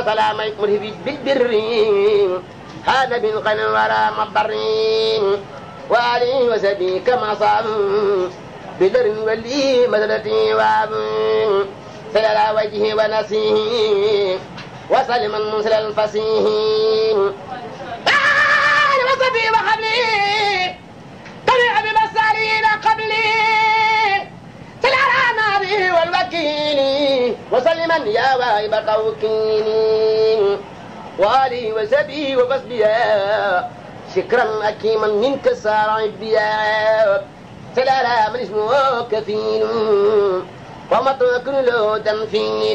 سلام مرهب بالبر هذا بالغن ولا مضر وآله وسبي كما صام بدر ولي مدلتي واب سل على وجهه ونسيه وسلم المنسل الفسيه آل وسبي وحبلي طلع بمسارين قبلي سل على نبي والوكيل وسلما يا واهب توكيل وآله وسبي وفسبيا شكرا أكيما منك سار عبيا سلالا من اسمه كفيل ومترك له تمثيل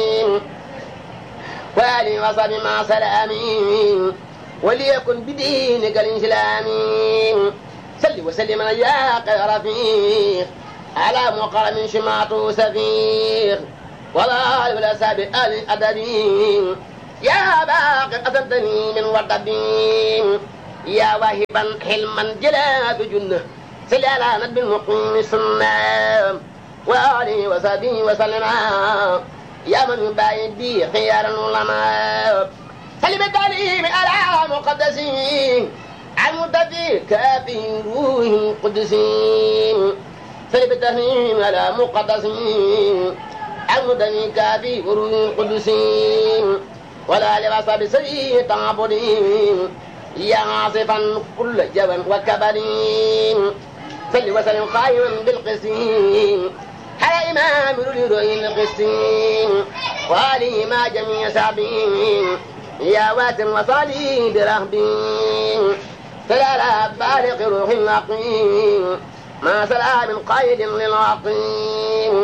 وآله وصحبه مع سلامي وليكن بدينك الإسلامي سل وسلم يا خير رفيق على مقرم شمعته سفير ولا ولا سابق آل أدبي يا باقي أسدني من وردبي يا واهبا حلما جلا بجنة سل على نبي المقيم سنة وآله وصحبه وسلم يا من يباين بي خيار العلماء سل بالتعليم على مقدسين المتفي كافي روح القدسين سل بالتهنيم على مقدسين المتفي كافي روح القدسين ولا لباس بسيء تعبدين يا عاصفا كل جبل وكبرين صل وسلم قائما بالقسيم على إمام الرؤي القسيم وآله مع جميع سعبين يا واتم وصالي برهبين فلا بالغ روح العقيم ما سلام قيد للعقيم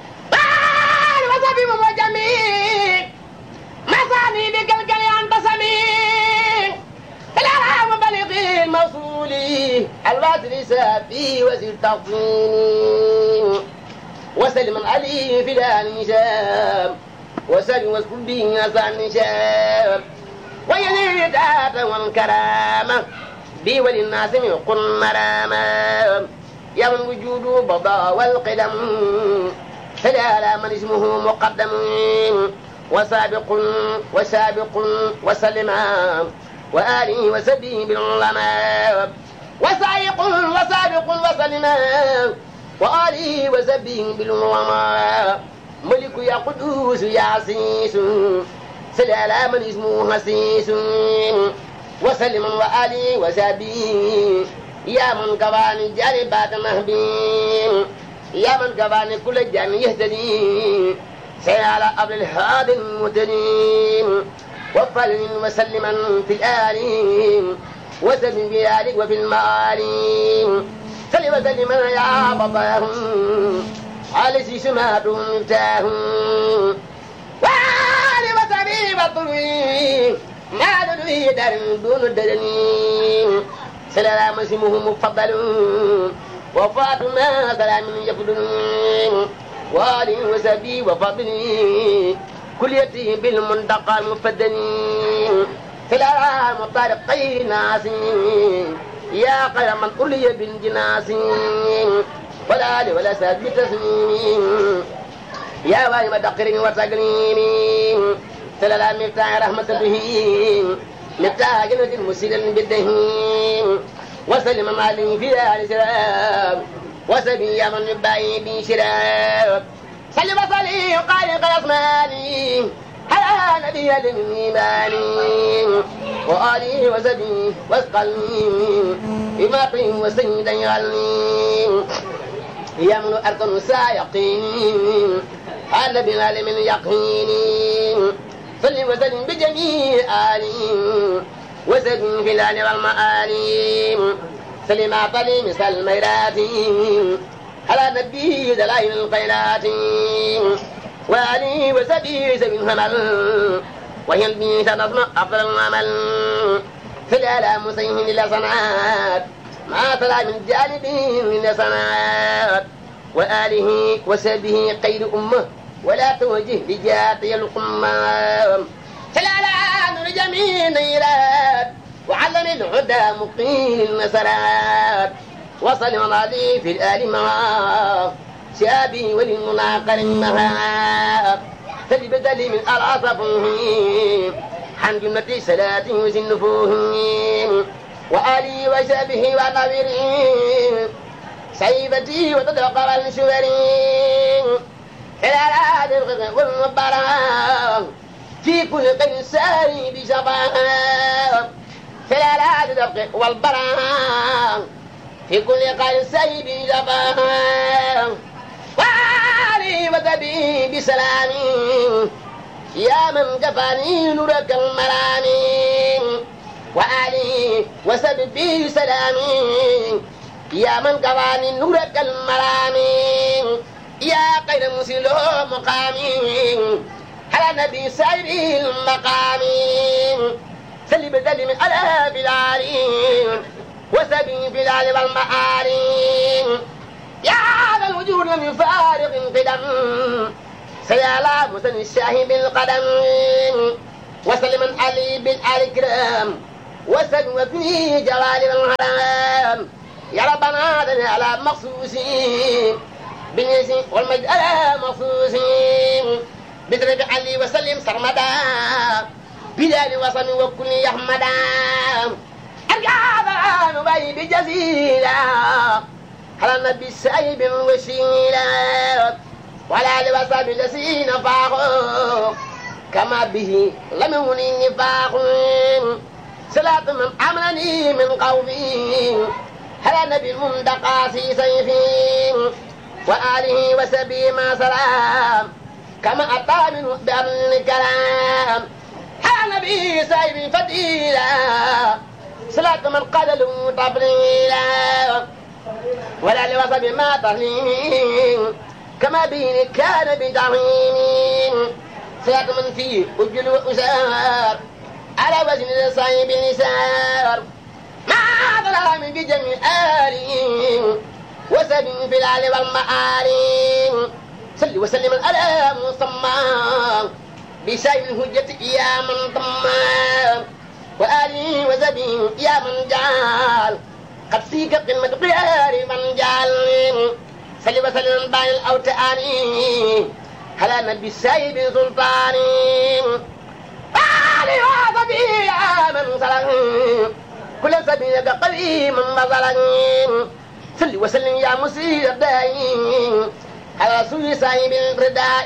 بال وصفي وجميل مساني بقلقل أنت سميع الأرحام بلغي الموصولي الواسل سافي وزير تفصيلي وسلم علي في الانشام وسلم واسكن به نسى النشام ويزيد ذات والكرامة بي وللناس يقن مرامة يا من وجوده بضاء والقدم فلا من اسمه مقدم وسابق وسابق وسلم وآله وسبه بالعلماء وسائق وسابق وسلم وآله وسبه بالعلماء ملك يا قدوس يا عسيس سل على من اسمه حسيس وسلم وآله وسبه يا من كفاني جاربات مهبين يا من كفاني كل جان يهتدي سيال أبل الهادي المتدين وفل وسلما في الآلين وسلم في ذلك وفي المآلين سل وسلم يا بطاهم على سماتهم مفتاهم وعلي وسبيب الطوي ما لدوي دار دون درني سلام اسمه مفضل وفاطمة سلام يفضل وآله وسبي وفضلي كل يتي بالمنتقى المفدني في الأرام طارق خير ناس يا خير من أولي بالجناس ولا آل ولا ساد بتسليم يا واهب دقر وتقريم سلام مفتاح رحمة به مفتاح جنة مسير بالدهين وسلم عليه في آل سلام وسبي من يبعي بي شراب سلم صلي وقال قيصماني على نبي الإيمان وآله وسبي واسقلني بما قيم وسيدا يغني يمن أركن سايقين على بلال من يقين سلم وسلم بجميع آله وسلم في الآل والمآلي سلم أعطني مثل الميرات على نبي دلائل الخيرات وآله وسبي سبي الهمل وهي البيت تصنع أفضل العمل في الآلام مسيهم إلى صنعات ما طلع من جانبه من صنعات وآله وسبه قيد أمه ولا توجه لجاتي القمام سلالة لجميع نيرات وعلم الهدى مقيم النسرات وصل عليه في الآل معاه شابي وللمناقر المهاب سل بدلي من العصفه عن جملة صلاة وزنفوه وآلي وشابه ونظره سيفتي وتدقر الشبرين خلال الغد والمباراه في كل قن ساري بشباب خلال الدفق والبراء في كل قن ساري بشباب وعلي وذبي بسلامي يا من كفاني نورك المرامي وآلي وسببي سلامي يا من كفاني نورك المرامي يا خير مسلم مقامي على نبي سائر المقام سل بدل من على بلالين وسبي في العلي والمعالي يا ذا الوجود لم يفارق قدم سيالا مسن الشاهي بالقدم وسلم علي بالآل كرام وسن وفي جلال الهرام يا ربنا ذن على مخصوصين بالنسي والمجد على مخصوصين بدرب علي وسلم سرمدا بلال وصم وكل يحمدا أرجع نبي بجزيلا على النبي سايب وسيلا ولا لوصم الذين فاقوا كما به لم يهني نفاق صلاة من أمنني من قومي على النبي المندقى في سيفي وآله وسبي ما سلام كما أتى منه بأمن الكلام على نبي سايب فتيلا صلاة من قال له تفضيلا ولا لوصف ما تهليم كما به كان بدعيم صلاة من فيه أجل وأسار على وزن صايب نسار ما ظلام بجميع آله وسبي في العلي والمعالي صل وسلم على مصمى بسيف الهجة يا من ضمى وآله وزبي يا من جعل قد سيك قمة قيار من جعل صل وسلم بين الأوتان على نبي السيد سلطان آله وزبي يا من سلم كل سبيل قديم مثلا صل وسلم يا مسير دائم على رسول صاحب الرداء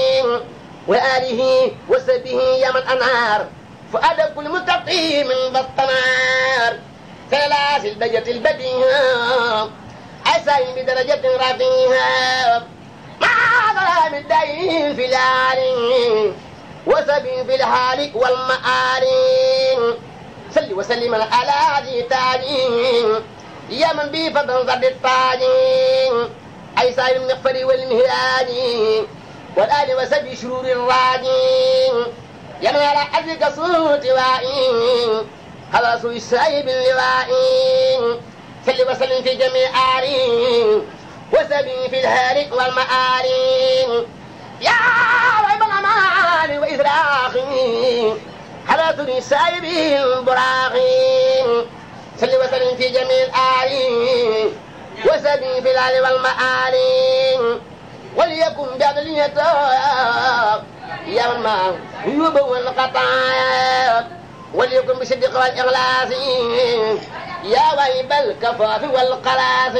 وآله وسبه يا من أنار فؤاد كل متقي من بطنار ثلاث البيت البديهة أسعي بدرجة رفيعة مع ظلام الدين في العالم وسبي في الحال والمآل صل وسلم على ذي تاجين يا من بي فضل ضد الطاجين أي سائر المغفر والمهراج والآل وسبي شرور الراجين يا من على حزك صوت وائين على رسول السائب اللوائين صل وسلم في جميع آلين وسبي في الهالك والمآلين يا رب الأمان وإسراخي على سوري السائب البراخين صل وسلم في جميع الآلين وسبي في العلي والمآلين وليكن بعدلية يا من ما يوب والقطايا وليكن بالصدق والإخلاص يا ويب الكفاف والقلاص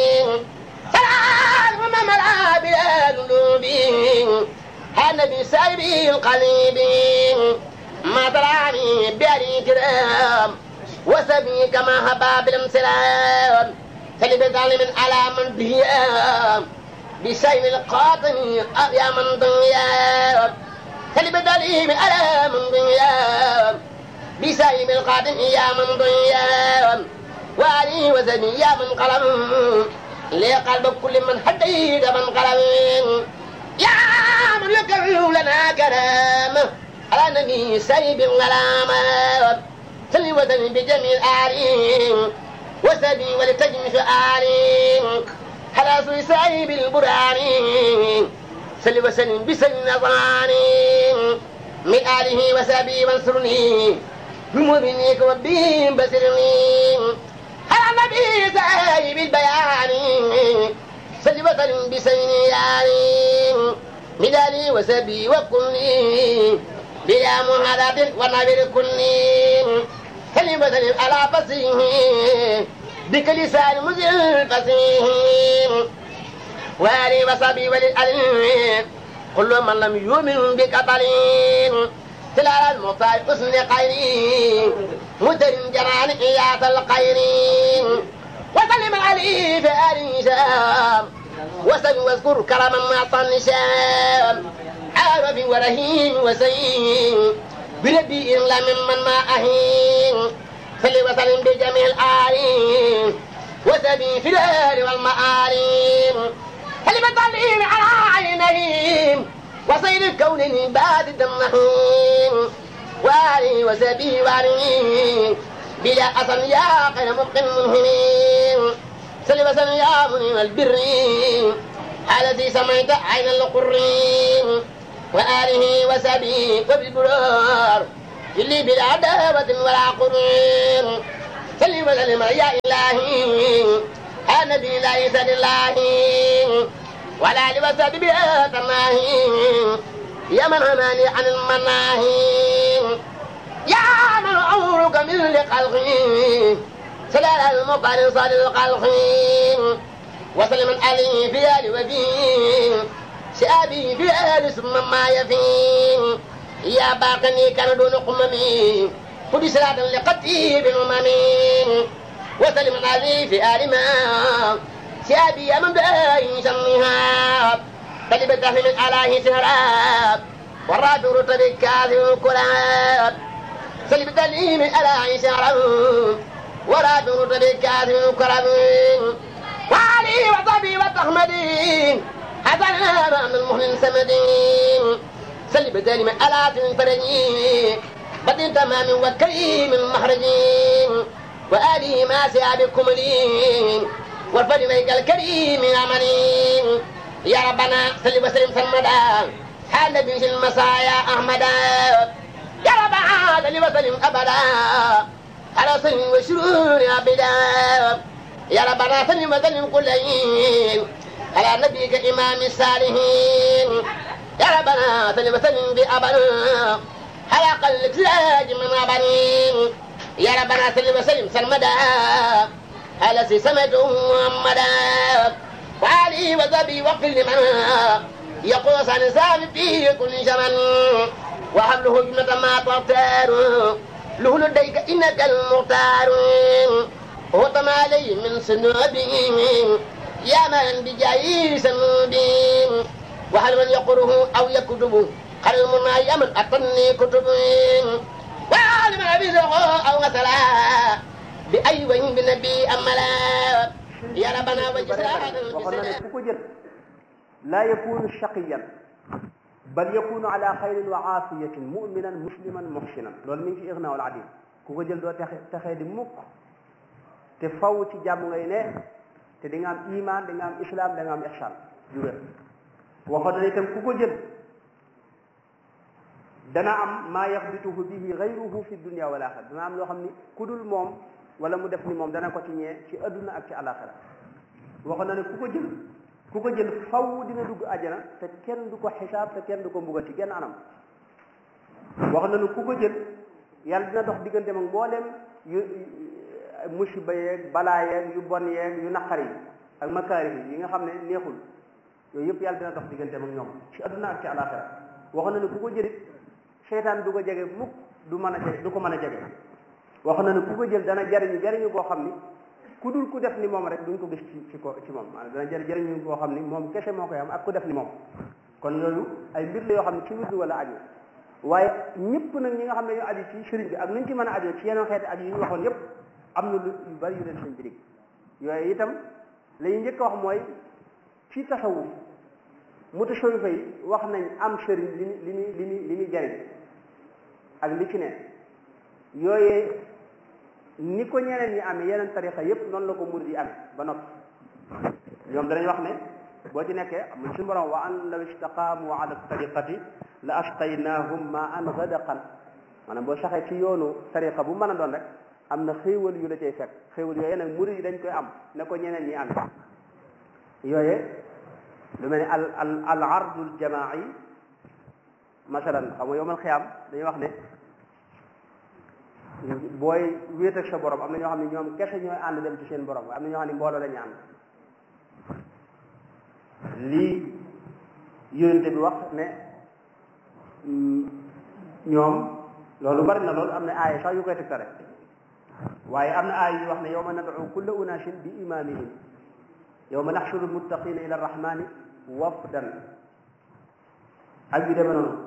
سلام من ملا بالقلوب النبي سايبي القليب ما تراني بأري كرام وسبي كما هبا بالامسلام فلبت من على من به بسيم القاطن يا من ضيا فلبت من على من ضيا بسيم القاطن يا من ضيا وعلي وزني يا من قلم لقلب كل من حديد من قلم يا من يكرر لنا كلام على نبي سيب الغلام سلي وزني بجميع آلين وسبي ولتجم شعاري على سيب البراني سل وسلم بسن نظراني من آله وسبي وانصرني بمؤمنيك وبهم بسرني على النبي سايب البيان سل وسلم بسن يعني بدالي وسبي وكلي بلا مهادة ونبر كلي سلم سلم على فصيح بك لسان مزل فصيح وآلي وصبي وللألم كل من لم يؤمن بك طليل تلال المختار حسن قيري مدر جنان إياس القيرين وسلم عليه في آل هشام وسلم واذكر كرما مع طنشام عارف ورهين وسيم بربي إلا ممن ما أهين صل وسلم بجميع الآلين وسبي في الآل والمآلين كلمة تعليم على عينيهم وصير الكون باد النحيم وآلي وسبي وآلي بلا أصل يا خير مبق منهمين صل وسلم يا منيم البر الذي سمعت عين القرين وآله وسبي وبالبرار اللي بلا دابة ولا قرين صل وسلم يا إلهي النبي لا يسأل الله ولا لبس بها تناهي يا من هماني عن المناهي يا من عمرك من لخلقي سلال المقال صال الخلق وسلم عليه في آل وفي شابي في آل ثم ما يفي يا باقني كان دون قممي خذ صلاة لقتي بالأمم وسلم عليه في آل ما شابي من باين شمها قلب الدهر من علاه سهراب والرابع رتب الكاذب الكلاب سلب الدليل من علاه سهراب والرابع رتب الكاذب الكلاب وعلي وصبي وتحمدين حسنا مع المهن سمدين سلب الدليل من علاه فرجين بدين تمام وكريم محرجين وآله ما سيابكم لين والفضل ميك الكريم عملين يا ربنا صل وسلم سرمدا حال نبي المسايا أحمدا يا ربنا صل وسلم أبدا على سن وشرور أبدا يا ربنا صل وسلم كل حين على نبيك إمام الصالحين يا ربنا صل وسلم بأبدا على قلب سراج من أبنين يا ربنا صل وسلم سرمدا على سمة محمدا وعلي وذبي وقل لمن يقوس عن سام في كل زمن وحمله جنة ما تختار له لديك إنك المختار وطم عليه من سنوبه يا من بجاي سنوبه وهل من يقره أو يكتبه قال المنى يا من أطني كتبه وعلم أبي أو مثلا بأي وين بنبي أملا يا ربنا وجزاء waxoon na ne ku ko jël laa yakunu shaqiyan bal yakunu ala xayrin wa aafiyatin muminan musliman muhsinan loolu mi ngi ci irna wal adil ku ko jël doo texe texee di mukk te faw ci jàmm ngay ne te di nga am iman di nga am islam da nga am ihsan ju wér waxoon na ne itam ku ko jël dana am maa yaxbituhu bihi gayruhu fi dunia wal axira dana am loo xam ni ku dul moom wala mu def ni moom dana ko ci ñee ci adduna ak ci alaxira waxoon na ne ku ko jël ku ko jël faw dina dugg àjjana te kenn du ko xisaab te kenn du ko mbugal ci genn anam waxoon na ne ku ko jël yàlla dina dox diggante mag mboolem yu musiba yeeg balaa yeeg yu bon yeeg yu naqar yi ak makaari yi nga xam ne neexul yooyu yëpp yàlla dina dox diggante mag ñoom ci adduna ak ci alaxira waxoon na ne ku ko jëlit seytaan du ko jege mukk du mën a jege du ko mën a jege wax na ne ku ko jël dana jariñu jariñu boo xam ni ku dul ku def ni moom rek duñ ko gis ci ci ko ci moom maanaam dana jël jariñu boo xam ni moom kese moo koy am ak ku def ni moom kon loolu ay mbir la yoo xam ne ci wirdu wala aju waaye ñëpp nag ñi nga xam ne ñu aju ci sëriñ bi ak nuñ ci mën a aju ci yeneen xeeti aju yi ñu waxoon yëpp am na lu yu bari yu leen sëñ bi dig yooyu itam la ñuy njëkk a wax mooy ci tasawuf mutasawwifa yi wax nañ am sëriñ li li muy li muy li muy jariñ ak li ci ne yooyee ni ko ñeneen ñi amee yeneen tarixa yépp noonu la ko murid yi amee ba noppi ñoom danañ wax ne boo ci nekkee am na suñu borom wa an law istaqaamu ala tariqati la asqaynahum ma an gadaqan maanaam boo saxee ci yoonu tariqa bu mën a doon rek am na xéewal yu la cay fekk xéewal yooyee nag murid yi dañ koy am ne ko ñeneen ñi amee yooyee lu mel ne al al al ardul jamaai masalan xam nga yowmal xiyaam dañuy wax ne booy wéet ak sa borom am na ñoo xam ne ñoom kese ñooy ànd dem ci seen borom am na ñoo xam ne mbooloo la ñu ànd lii yonente bi wax ne ñoom loolu bari na loolu am na aaya sax yu koy tegtale waaye am na aaya yu wax ne yawma nad'u kulla unaasin bi imaamihim yawma naxshuru muttaqina ila arrahmani wafdan ak yu demee noonu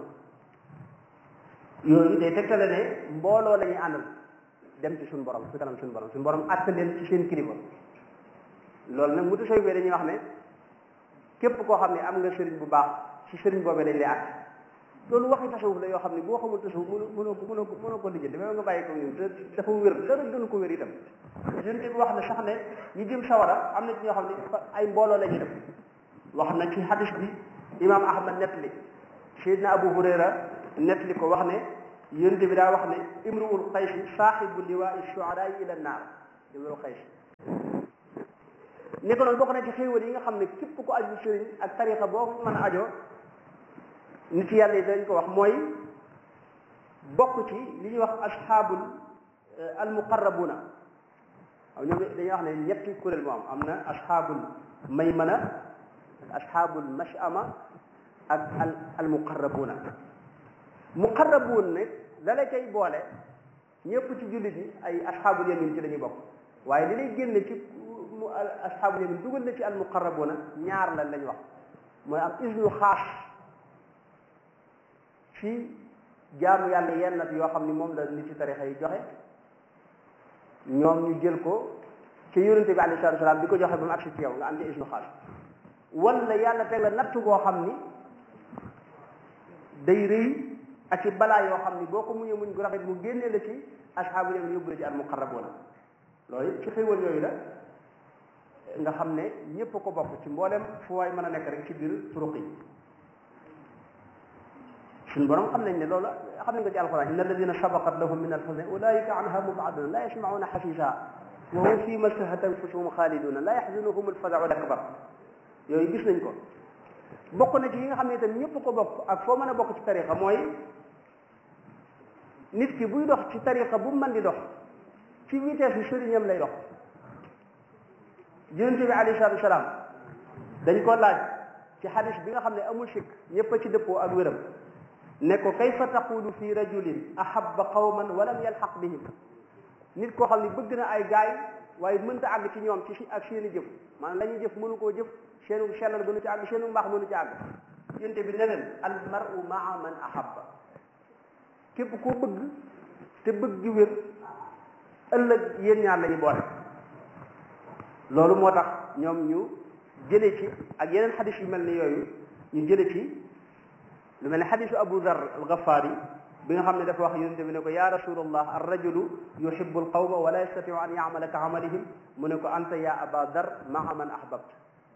yooyu day tegtale ne mbooloo la ñuy àndal dem ci suñu borom fi kanam suñu borom suñu borom àtte leen ci seen kilifa loolu nag mutu soy bee dañuy wax ne képp koo xam ne am nga sëriñ bu baax ci sëriñ boobee dañ lay àtte loolu waxi tasawuf la yoo xam ne boo xamul tasawuf mënu mënoo ko mënoo ko mënoo ko lijjanti même nga bàyyi ko ñun te dafa wér dara gënu ko wér itam sëriñ bi wax na sax ne ñi jëm sawara am na ci ñoo xam ne ay mbooloo la ñuy def wax na ci hadis bi imam ahmad nettali Seydina Abu Hurayra nettali ko wax ne yonent bi daa wax ne imruul xaysi saaxibu liwaai shuaraa ila naar imruul xaysi ni ko noonu bokk na ci xéewal yi nga xam ne képp ko aju sëriñ ak tarixa boo mën a ajoo nit yàlla yi dañ ko wax mooy bokk ci li ñuy wax asxaabul almuqarrabuna waaw ñoom dañuy wax ne ñetti kuréel moo am am na asxaabul maymana ak asxaabul mashama ak al almuqarrabuna muqarrabuun nag la la cay boole ñëpp ci jullit yi ay asxaabul yamin ci la ñuy bokk waaye li lay génne ci mu asxaabul yamin dugal na ci al muqarrabuuna ñaar la lañ wax mooy am isnu xaas ci jaamu yàlla yenn nat yoo xam ni moom la nit ci tarixa yi joxe ñoom ñu jël ko ci yonente bi alayhi salaatu salaam di ko joxe ba mu agsi ci yow nga am ci isnu xaas wala yàlla teg la natt boo xam ni day rëy ak ci balaa yoo xam ni boo ko muñee muñ gu rafet mu génnee la ci asxaabu yamin yóbbu la ci al muqarrabuuna loolu ci xéwal yooyu la nga xam ne ñépp ko bokk ci mboolem fu waay mën a nekk rek ci biir turuq yi suñu borom xam nañ ne loolu xam nañ ko ci alquran inna alladina sabaqat lahum min alxusna ulaika anha mubaduna la yasmauna xasisa wa hum fi mastahat anfusuhum xaaliduna la yaxzunuhum alfazau akbar yooyu gis nañ ko bokk na ci yi nga xam ne itam ñëpp ko bokk ak foo mën a bokk ci tariqa mooy nit ki buy dox ci tariqa bu mën di dox ci vitesse bi sëriñam lay dox yonente bi alayhi salatu wasalaam dañ ko laaj ci xadis bi nga xam ne amul sikk ñëpp a ci dëppoo ak wéram ne ko kayfa taqulu fi rajulin ahabba qawman wa lam yalxaq bihim nit koo xam ne bëgg na ay gaay waaye mënta àgg ci ñoom ci ak seen i jëf maanaam la ñuy jëf mënu koo jëf seenu sellal mënu ci àgg seenu mbaax mënu ci àgg yonente bi ne leen al maru maa man ahabba képp koo bëgg te bëgg gi wér ëllëg yéen ñaar la ñu boole loolu moo tax ñoom ñu jële ci ak yeneen xadis yu mel ni yooyu ñu jële ci lu mel ne xadisu abu dar al gafaari bi nga xam ne dafa wax yonente bi ne ko ya rasulallah ar rajulu yuhibu al qawma wala yastatiu an yamala ka amalihim mu ne ko anta ya aba dar maa man ahbabta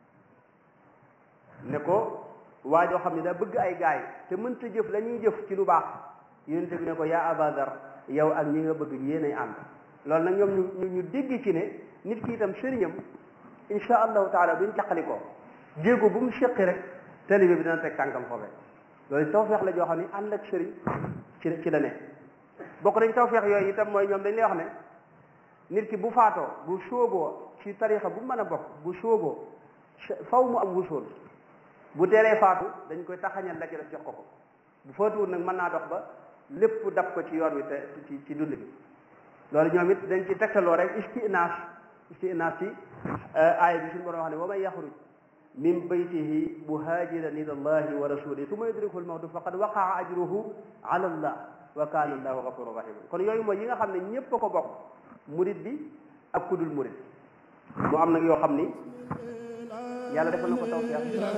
ne ko waa joo xam ne daa bëgg ay gaay te mënta jëf la ñuy jëf ci lu baax yonente bi ne ko ya aba dar yow ak ñi nga bëgg yéenay ànd loolu nag ñoom ñu ñu dégg ci ne nit ki itam sëriñam insha allahu taala buñ caqali ko jéego bu mu séqi rek talibe bi dina teg tànkam foofee loolu tawfeex la joo xam ne ànd ak sëriñ ci ci la ne bokk nañ tawfeex yooyu itam mooy ñoom dañ lay wax ne nit ki bu faatoo bu sóoboo ci tarixa bu mën a bokk bu sóoboo faw mu am wusool bu teelee faatu dañ koy taxañal la ci def jox ko ko bu faatuwul nag mën naa dox ba lépp dab ko ci yoon wi te ci ci dund bi loolu ñoom it dañ ci tegtaloo rek istinaas istinaas ci aaya bi suñu borom wax ne wa man yaxruj min baytihi muhajiran ila allahi wa rasulihi summa yudrikuhu almawtu faqad waqaa ajruhu ala allah wa kana allahu gafurun rahima kon yooyu mooy yi nga xam ne ñépp a ko bokk murid bi ak kudul murid mu am nag yoo xam ni yàlla defal na ko tawfiq